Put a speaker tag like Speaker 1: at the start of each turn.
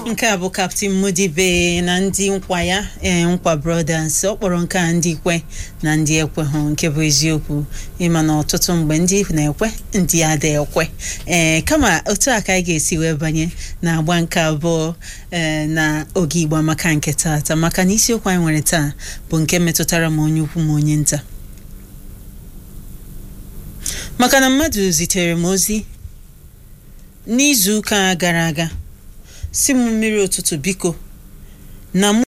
Speaker 1: nke a bụ kaptin mudibe na ndị nkwa ya ee nkwa brothers ọ kpọrọ nke a ndị kwe na ndị ekweghụ nke bụ eziokwu ịma na ọtụtụ mgbe ndị na-ekwe ndị ada ekwe ee kama otu a ka anyị ga-esi wee banye na agba nke abụọ ee na oge igbo maka nke taata maka na isiokwu anyị nwere taa bụ nke metụtara ma onye ukwu ma onye nta maka na mmadụ zitere m ozi n'izu ụka gara aga si m mmiri ụtụtụ biko na mụ